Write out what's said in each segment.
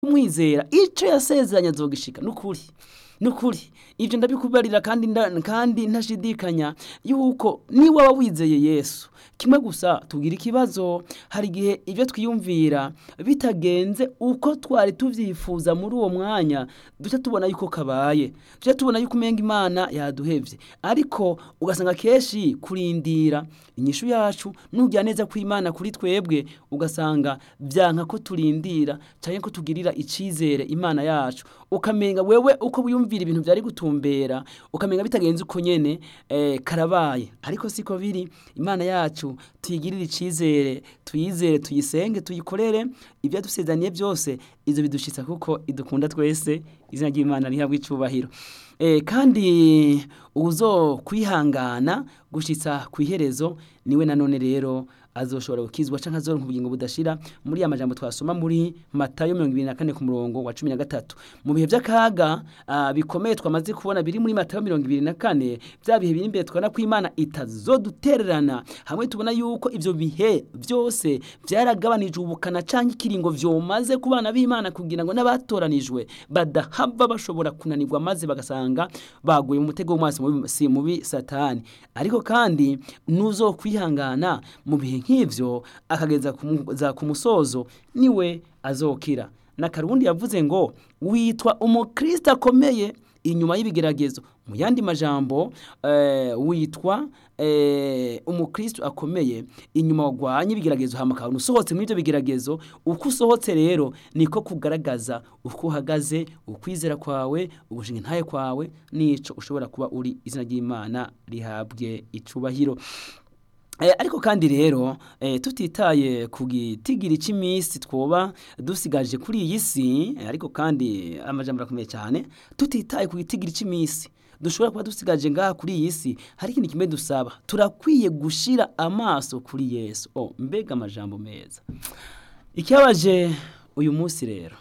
umwizera icyo yasezeranye azogishika nukuri nukuri ibyo ndabikubarira kandi nda- kandi ntashidikanya yuko niba waba wizeye yesu kimwe gusa tugira ikibazo hari igihe ibyo twiyumvira bitagenze uko twari tubyifuza muri uwo mwanya duce tubona yuko kabaye duce tubona yuko umenga imana yaduhevye ariko ugasanga kenshi kurindira inyishu yacu nujya neza kw'imana kuri twebwe ugasanga byanka ko turindira cyangwa ko tugirira icizere imana yacu ukamenga wewe uko wiyumvira ibintu byari gutumbera ukamenga bitagenze uko nyene eh, karabaye ariko siko biri imana yacu tuyigirire icizere tuyizere tuyisenge tuyikorere ibyo yadusezaniye byose izo bidushitsa kuko idukunda twese izina ry'imana rihabwa icubahiro eh, kandi uzo kwihangana gushitsa ku iherezo niwe nanone rero azoshobora gukizwa canke azoronka ubugingo budashira muri ya majambo twasoma muri Matayo 24 ku murongo wa 13 mu bihe by'akaga ah, bikomeye twamaze kubona biri muri Matayo 24 bya bihe biri imbere twabona ko Imana itazodutererana hamwe tubona yuko ivyo bihe byose byaragabanije ubukana canke ikiringo vyomaze ku bana b'Imana kugira ngo n'abatoranijwe badahava bashobora kunanirwa maze bagasanga baguye mu mutego w'umwasi mubi- si mubi satani ariko kandi nuzo kwihangana mu bihe nk'ivyo akageza ku mu- za ku musozo niwe azokira na karundi yavuze ngo witwa umukristo akomeye inyuma y'ibigeragezo mu yandi majambo eh, witwa eh, umukristo akomeye inyuma wagwanye ibigeragezo hama ukabona usohotse muri ibyo bigeragezo uko usohotse rero niko kugaragaza uko uhagaze ukwizera kwawe ugushinga intaye kwawe n'ico ushobora kuba uri izina ry'imana rihabwe icubahiro Eh, ariko kandi rero eh, tutitaye ku gitigiri cy'iminsi twoba dusigaje kuri iyi si eh, ariko kandi amajambo arakomeye cyane tutitaye ku gitigiri cy'iminsi dushobora kuba dusigaje ngaha kuri iyi si hari ikintu kimwe dusaba turakwiye gushira amaso kuri yesu oh, mbega amajambo meza ikibabaje uyu munsi rero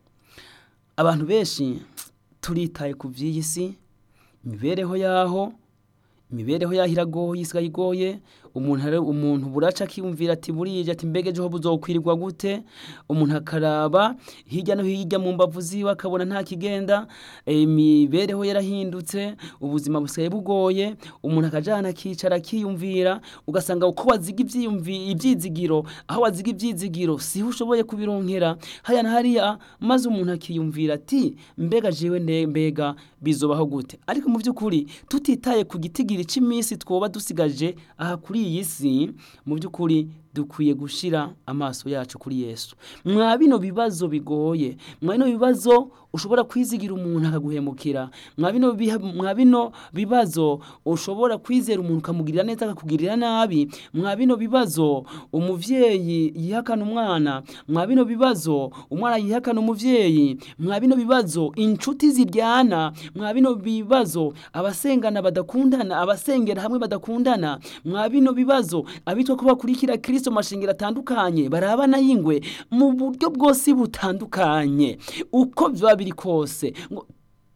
abantu benshi turitaye ku by'iyi si imibereho yaho imibereho yaho iragoye isigaye igoye umuntu ari- umuntu buraca akiyumvira ati burije ati mbega ejo buzokwirirwa gute umuntu akaraba hirya no hirya mu mbavu ziwe akabona nta kigenda eh, imibereho yarahindutse ubuzima busigaye bugoye umuntu akajana akicara akiyumvira ugasanga uko waziga ivyiyumvi- ivyizigiro aho waziga ivyizigiro siho ushoboye kubironkera haya na hariya maze umuntu akiyumvira ati mbega jewe nde mbega bizobaho gute ariko mu by'ukuri tutitaye ku gitigiri cy'iminsi twoba dusigaje aha kuri iyi si mu by'ukuri dukwiye gushira amaso yacu kuri yesu mwa bino bibazo bigoye mwa bino bibazo ushobora kwizigira umuntu akaguhemukira mwa bino biha- mwa bino bibazo ushobora kwizera umuntu ukamugirira neza akakugirira nabi mwa bino bibazo umuvyeyi yihakana umwana mwa bino bibazo umwana yihakana umuvyeyi mwa bino bibazo inshuti ziryana mwa bino bibazo abasengana badakundana abasengera hamwe badakundana mwa bino bibazo abitwa ko bakurikira kristo mu mashingiro atandukanye barabana y'ingwe mu buryo bwose butandukanye uko biba biri kose ngo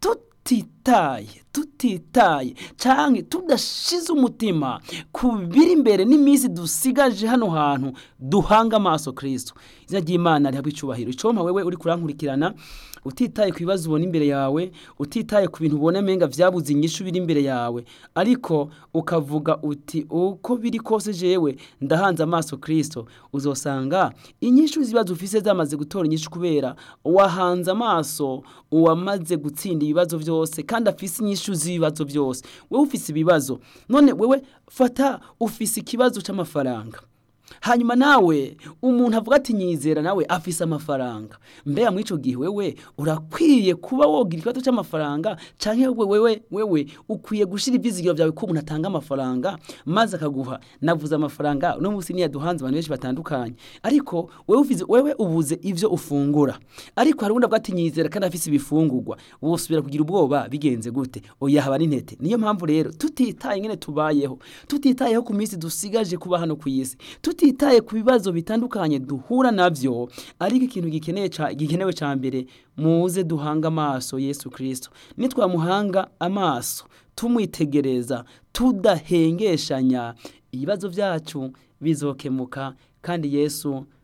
tutitaye tutitaye canke tudashize umutima ku biri imbere n'iminsi dusigaje hano hantu duhanga amaso kristo izina ry'imana rihabwa icubahiro icompa wewe uri kurankurikirana utitaye ku bibazo ubona imbere yawe utitaye ku bintu ubona menga vyabuze inyishu biri imbere yawe ariko ukavuga uti uko biri kose jewe ndahanze amaso kristo uzosanga inyishu z'ibibazo ufise zamaze gutora inyishu kubera wahanze amaso uwamaze gutsinda ibibazo byose kandi afise inyishu z'ibibazo byose wewe ufise ibibazo none wewe fata ufise ikibazo c'amafaranga hanyuma nawe umuntu avuga ati nyizera nawe afise amafaranga mbega muri ico gihe wewe urakwiye kuba wogira ikibazo c'amafaranga canke wewe wewe wewe ukwiye gushira ivyizigiro vyawe ko umuntu atanga amafaranga maze akaguha navuze amafaranga no musi niya duhanze abantu benshi batandukanye ariko wewe ufize wewe ubuze ivyo ufungura ariko hari undi avuga ati nyizera kandi afise ibifungurwa wosubira kugira ubwoba bigenze gute oya haba n'intete niyo mpamvu rero tutitaye ingene tubayeho tutitayeho ku minsi dusigaje kuba hano ku isi tutitaye ku bibazo bitandukanye duhura navyo ariko ikintu gikeneye ca, gikenewe ca mbere muze duhanga amaso Yesu Kristo nitwamuhanga amaso tumwitegereza tudahengeshanya ibibazo vyacu bizokemuka kandi Yesu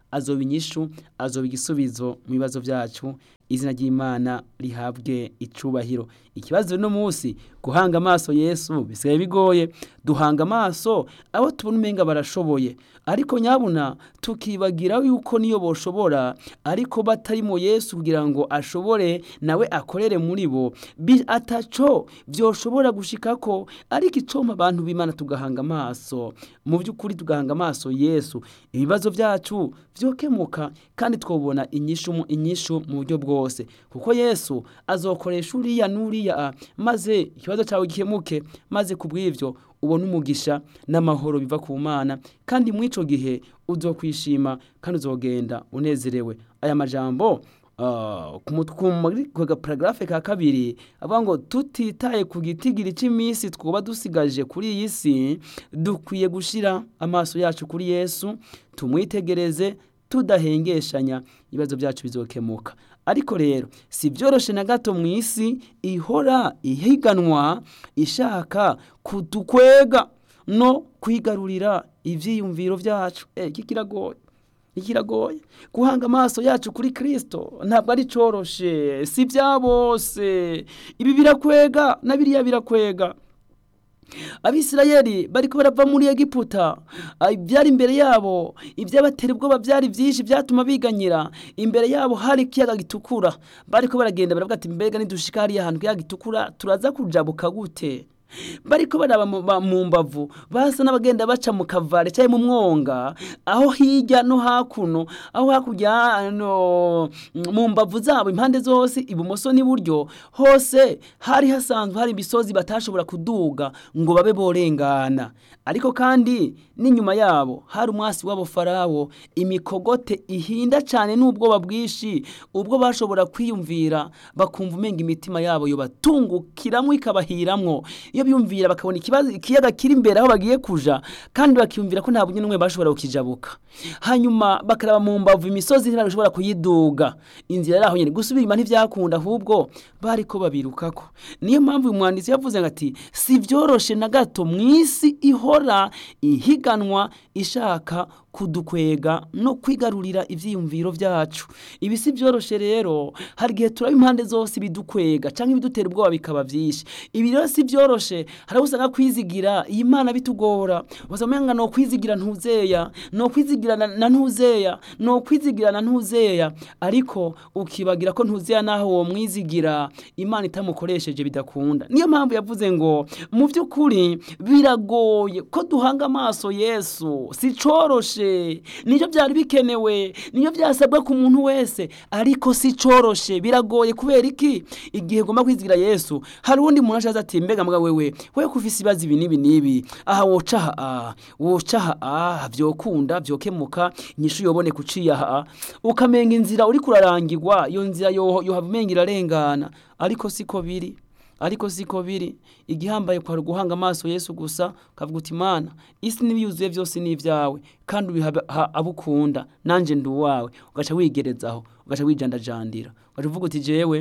azoba inyishu azoba igisubizo mu bibazo byacu izina ry'imana rihabwe icubahiro ikibazo no munsi guhanga amaso yesu bisigaye bigoye duhanga amaso abo tubona umenga barashoboye ariko nyabuna tukibagira yuko niyo boshobora ariko batarimo yesu kugira ngo ashobore nawe akorere muri bo ataco byoshobora gushikako ariko icoma abantu b'imana tugahanga amaso mu by'ukuri tugahanga amaso yesu ibibazo byacu byokemuka kandi twobona inyishu inyishu mu buryo bwose kuko yesu azokoresha uriya n'uriya maze ikibazo cyawe gikemuke maze ku bw'ibyo ubona umugisha n'amahoro biva ku mana kandi muri icyo gihe uzokwishima kandi uzogenda unezerewe aya majambo ku gaparagarafe ka kabiri avuga ngo tutitaye ku gitigiri cy'iminsi twuba dusigaje kuri iyi si dukwiye gushyira amaso yacu kuri yesu tumwitegereze tudahengeshanya ibibazo byacu bizokemuka ariko rero si byoroshye na gato mu isi ihora ihiganwa ishaka kudukwega no kwigarurira ibyiyumviro byacu iki kiragoye ikiragoye guhanga amaso yacu kuri kirisito ntabwo ari cyoroshe si bya bose ibi birakwega na biriya birakwega abisirayeli bari barava muri egiputa ibyari imbere yabo ibyabatera ubwoba byari byinshi byatuma biganyira imbere yabo hari ikiyaga gitukura bari baragenda baravuga ati mbega nidushika hariya hantu ikiyaga gitukura turaza kujabuka gute bariko baraba mu mbavu basa n'abagenda baca mu kavare cyangwa mu mwonga aho hirya no hakuno aho hakurya no mu mbavu zabo impande zose ibumoso n'iburyo hose hari hasanzwe hari imisozi batashobora kuduga ngo babe borengana ariko kandi n'inyuma yabo hari umwasi wabo farawo imikogote ihinda cyane n'ubwoba bwinshi ubwo bashobora kwiyumvira bakumva umenga imitima yabo yobatungukiramo ikabahiramwo iyo biyumvira bakabona ikibazo ikiyaga kiri imbere aho bagiye kuja kandi bakiyumvira ko nta bunye n'umwe bashobora kukijabuka hanyuma bakaraba mu mbavu imisozi ntibashobora kuyiduga inzira yari aho nyine gusubira inyuma ntibyakunda ahubwo bari ko babirukako niyo mpamvu uyu mwanditsi yavuze ngo ati si byoroshe na gato mu isi ihora ihiganwa ishaka kudukwega no kwigarurira ibyiyumviro byacu ibi si byoroshye rero hari igihe turaba impande zose ibidukwega cyangwa ibidutera ubwoba bikaba byinshi ibi rero si byoroshye hari usanga kwizigira iyi mana bitugora usanga no kwizigira ntuzeya no kwizigira na ntuzeya no kwizigira na ntuzeya ariko ukibagira ko ntuzeya naho uwo mwizigira imana itamukoresheje bidakunda niyo mpamvu yavuze ngo mu by'ukuri biragoye ko duhanga amaso yesu si coroshe niyo byari bikenewe niyo byasabwa ku muntu wese ariko si coroshe biragoye kubera iki igihe ugomba kwizigira yesu hari uwundi muntu ashaza ati mbega mbwa wewe we kufise ibibazo ibi n'ibi n'ibi aha woca aha woca aha byokunda byokemuka inyishu yobone kuciye aha ukamenga inzira uri kurarangirwa iyo nzira yohava umenga irarengana ariko siko biri ariko siko biri igihambaye kwa guhanga amaso Yesu gusa kavuga uti imana isi n'ibiyuzuye byose ni ibyawe kandi ubiha abo ukunda nanjye ndi uwawe ugaca wigerezaho ugaca wijandajandira ugaca uvuga uti jewe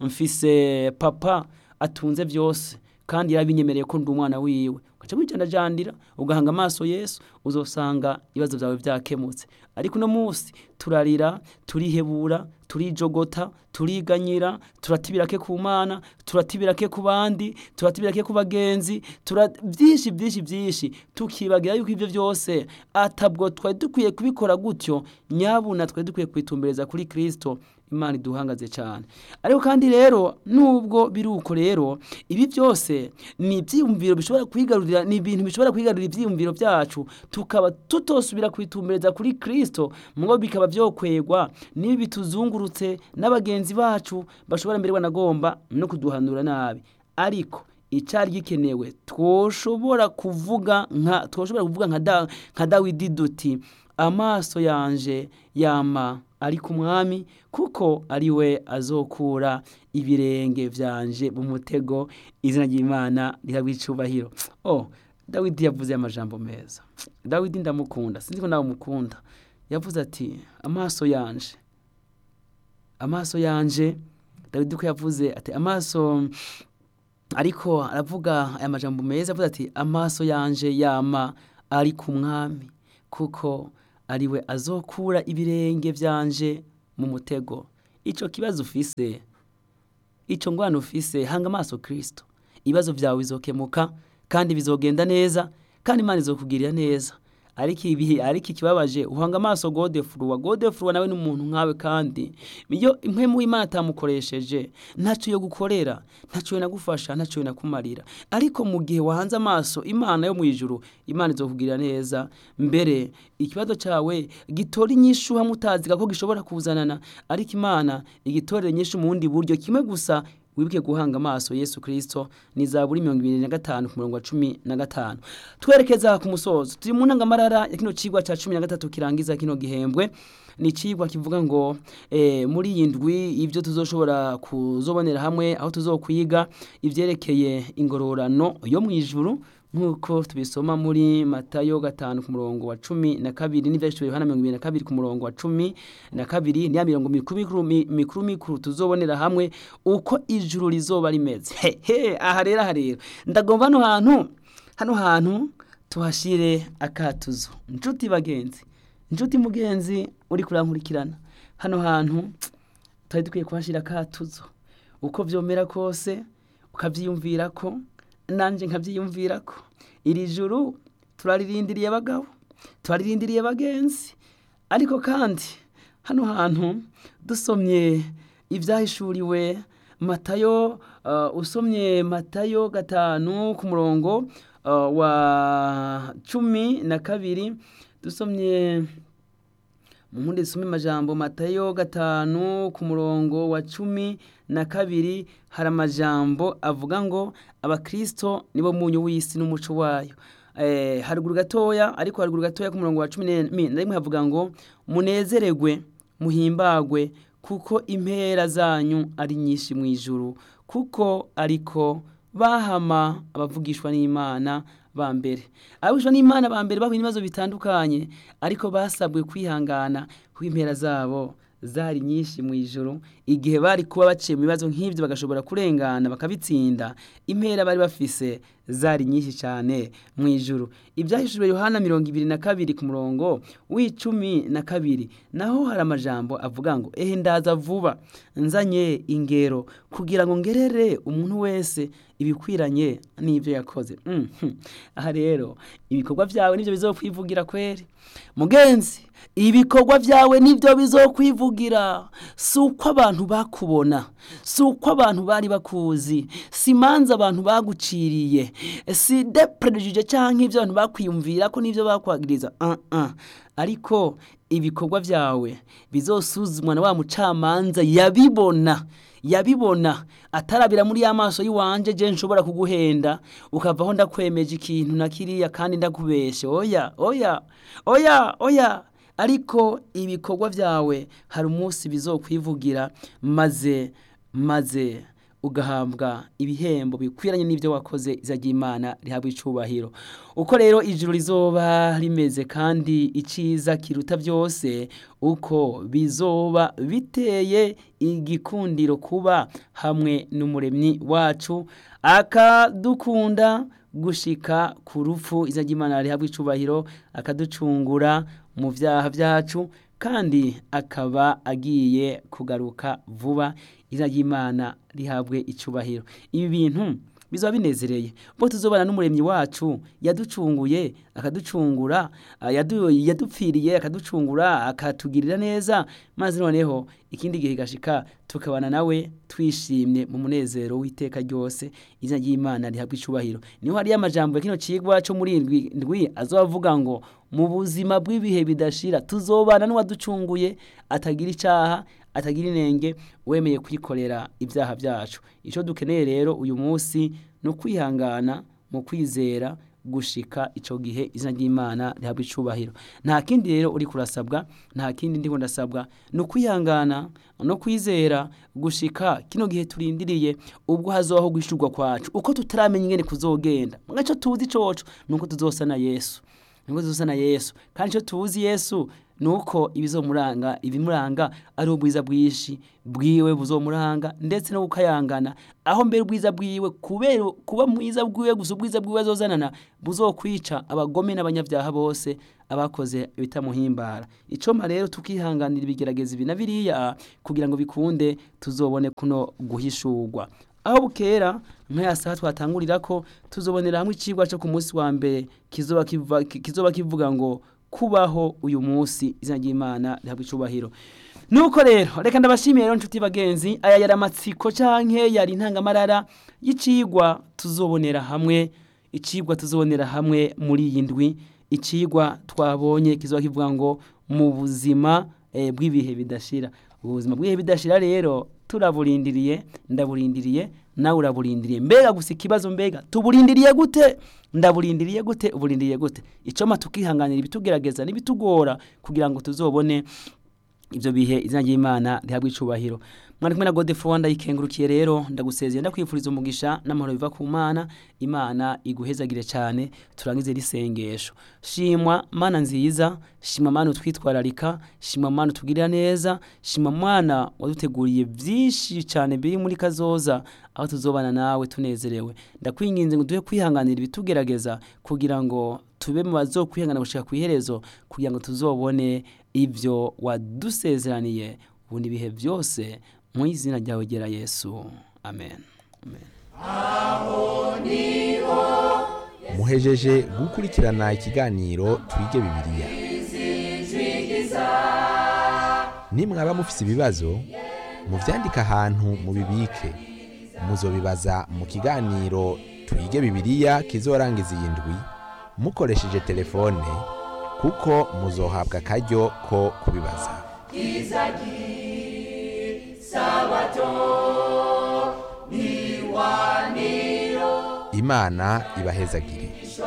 mfise papa atunze byose kandi yarabinyemereye ko ndi umwana wiwe ugaca wijandajandira ugahanga amaso Yesu uzosanga ibibazo byawe byakemutse ariko uno munsi turarira turihebura turijogota turiganyira turatibira ke ku mana turatibira ke ku bandi turatibira ke ku bagenzi byinshi byinshi byinshi tukibagira yuko ibyo byose atabwo twari dukwiye kubikora gutyo nyabuna twari dukwiye kwitumbereza kuri kirisito imana iduhangaze cyane ariko kandi rero nubwo biri uko rero ibi byose ni ibyiyumviro bishobora kwigarurira ni ibintu bishobora kwigarurira ibyiyumviro byacu tukaba tutosubira kwitumbereza kuri kirisito ngo bikaba byokwegwa n'ibi bituzungurutse n'abagenzi bacu bashobora mbere banagomba no kuduhanura nabi ariko icyari gikenewe twoshobora kuvuga nka twoshobora kuvuga nka dawidi duti amaso yanje yama ari ku mwami kuko ari we azokura ibirenge byanje mu mutego izina ry'imana rihabwa icyubahiro oh dawidi yavuze amajambo meza dawidi ndamukunda sinzi ko nawe umukunda yavuze ati amaso yanje amaso yanje dawidi ko yavuze ati amaso ariko aravuga aya majambo meza avuze ati amaso yanje yama ari ku mwami kuko ariwe azokura ibirenge byanje mu mutego icyo kibazo ufise icyo ngwano ufise hanga amaso kirisito ibibazo byawe bizokemuka kandi bizogenda neza kandi imana izokugirira neza ariko ibihe ariko ikibabaje uhanga amaso godefuruwa godefuruwa nawe ni umuntu nkawe kandi iyo impemu y'imana atamukoresheje ntacyo yo gukorera ntacyo nagufasha ntacyo nakumarira ariko mu gihe wahanze amaso imana yo mu ijuru imana izokugirira neza mbere ikibazo cyawe gitora inyishu hamwe utaziga ko gishobora kuzanana ariko imana igitorera inyishu mu bundi buryo kimwe gusa wibuke guhanga amaso yesu kirisito ni za buri mirongo ibiri na gatanu ku murongo wa cumi na gatanu twerekeza ku musozo turi mu ntangamarara ya kino kigwa cya cumi na gatatu kirangiza kino gihembwe ni ikigwa kivuga ngo muri iyi ndwi ibyo tuzoshobora kuzobonera hamwe aho tuzokwiga ibyerekeye ingororano yo mu ijuru nk'uko tubisoma muri matayo gatanu ku murongo wa cumi na kabiri n'ibyanditswe yohana mirongo ibiri na kabiri ku murongo wa cumi na kabiri niya mirongo mikuru mikuru mikuru tuzobonera hamwe uko ijuru rizoba rimeze hehe aha rero aha rero ndagomba hano hantu hano hantu tuhashyire akatuzo inshuti bagenzi inshuti mugenzi uri kurankurikirana hano hantu twari dukwiye kuhashyira akatuzo uko byomera kose ukabyiyumvira ko nanjye nkabyiyumvira ko iri juru turaririndiriye abagabo turaririndiriye bagenzi ariko kandi hano hantu dusomye ibyahishuriwe matayo usomye matayo gatanu ku murongo wa cumi na kabiri dusomye mu mpundi dusome amajambo matayo gatanu ku murongo wa cumi na kabiri hari amajambo avuga ngo abakirisito nibo munyu w'isi n'umuco wayo haruguru gatoya ariko haruguru gatoya ku murongo wa cumi na rimwe havuga ngo munezeregwe muhimbagwe kuko impera zanyu ari nyinshi mu ijuru kuko ariko bahama abavugishwa n'imana ba mbere abavugishwa n'imana ba mbere bahuye n'ibibazo bitandukanye ariko basabwe kwihangana kuko impera zabo zari nyinshi mu ijoro igihe bari kuba baciye mu bibazo nk'ibyo bagashobora kurengana bakabitsinda impera bari bafise zari nyinshi cyane mu ijoro ibyahishuriwe yohana mirongo ibiri na kabiri ku murongo w'icumi na kabiri naho hari amajambo avuga ngo ehe ndaza vuba nzanye ingero kugira ngo ngerere umuntu wese ibikwiranye n'ibyo yakoze aha rero ibikorwa byawe nibyo bizokwivugira kweri mugenzi ibikorwa byawe nibyo bizokwivugira si uko abantu bakubona si uko abantu bari bakuzi si imanza abantu baguciriye si deperejije cyangwa ibyo abantu bakwiyumvira ko n'ibyo bakwagiriza ariko ibikorwa byawe bizosuzumwa na wa mucamanza yabibona yabibona atarabira muri ya maso y'iwanje je nshobora kuguhenda ukavaho ndakwemeje ikintu na kiriya kandi ndakubeshe oya oya oya oya ariko ibikorwa byawe hari umunsi bizokwivugira maze maze ugahabwa ibihembo bikwiranye n'ibyo wakoze izajya imana rihabwa icubahiro uko rero ijuru rizoba rimeze kandi iciza kiruta byose uko bizoba biteye igikundiro kuba hamwe n'umuremyi wacu akadukunda gushika ku rupfu izajya imana rihabwa icubahiro akaducungura mu byaha byacu kandi akaba agiye kugaruka vuba izina ry'imana rihabwe icubahiro ibi bintu bizaba binezereye bo tuzobana n'umuremyi wacu yaducunguye akaducungura yadupfiriye akaducungura akatugirira neza maze noneho ikindi gihe gashika tukabana nawe twishimye mu munezero w'iteka ryose izina ry'imana rihabwa icubahiro niho hariyo amajambo ya kino cigwa cyo muri ndwi azobavuga ngo mu buzima bw'ibihe bidashira tuzobana n'uwaducunguye atagira icyaha atagira inenge wemeye kwikorera ibyaha byacu icyo dukeneye rero uyu munsi ni ukwihangana mu kwizera gushika icyo gihe izina ry'imana rihabwa icubahiro nta kindi rero uri kurasabwa nta kindi ndi ndasabwa ni ukwihangana no kwizera gushika kino gihe turindiriye ubwo hazobaho guhishurwa kwacu uko tutaramenya ingene kuzogenda mwacyo tuzi coco ni uko tuzosa na yesu niko tuzosa na yesu kandi icyo tuzi yesu nuko ibizomuranga ibimuranga ari ubwiza bwinshi bwiwe buzomuranga ndetse no gukayangana aho mbere ubwiza bwiwe kubera kuba mwiza bwiwe gusa ubwiza bwiwe azozanana buzokwica abagome n'abanyabyaha bose abakoze bitamuhimbara icoma rero tukihanganira ibigerageza ibi na biriya kugira ngo bikunde tuzobone kuno guhishurwa aho bukera nk'aya saha twatangurira ko tuzobonera hamwe icigwa cyo ku munsi wa mbere kizoba kiva- kizoba kivuga ngo kubaho uyu munsi izina ry'imana rihabwa icubahiro nuko rero reka ndabashimiye rero nshuti bagenzi aya yari amatsiko canke yari intangamarara y'icigwa tuzobonera hamwe icigwa tuzobonera hamwe muri iyi ndwi icigwa twabonye kizoba kivuga ngo mu buzima eh, bw'ibihe bidashira ubuzima bw'ibihe bidashira rero turaburindiriye ndaburindiriye nawe uraburindiriye mbega gusa ikibazo mbega tuburindiriye gute ndaburindiriye gute uburindiriye gute icoma tukihanganira ibitugerageza n'ibitugora kugira ngo tuzobone ibyo bihe izina ry'imana rihabwa icubahiro mwari kumwe na godefro wanda yikengurukiye rero ndagusezeye ndakwifuriza umugisha n'amahoro biva ku mana imana iguhezagire cyane turangize risengesho shimwa mana nziza shimwa mana utwitwararika shimwa mana utugirira neza shimwa mana waduteguriye byinshi cyane biri muri kazoza aho tuzobana nawe tunezerewe ndakwinginze ngo duhe kwihanganira ibitugerageza kugira ngo tube mu bazokwihangana gushika ku iherezo kugira ngo tuzobone ibyo wadusezeraniye ubundi ibihe byose mu izina ryawe gera yesu amen, amen. muhejeje gukurikirana ikiganiro twige bibiliya nimwaba mufise ibibazo muvyandike ahantu mubibike muzobibaza mu kiganiro twige bibiliya kizorangiza iyi ndwi mukoresheje telefone kuko muzohabwa akaryo ko kubibaza imana ibahezagire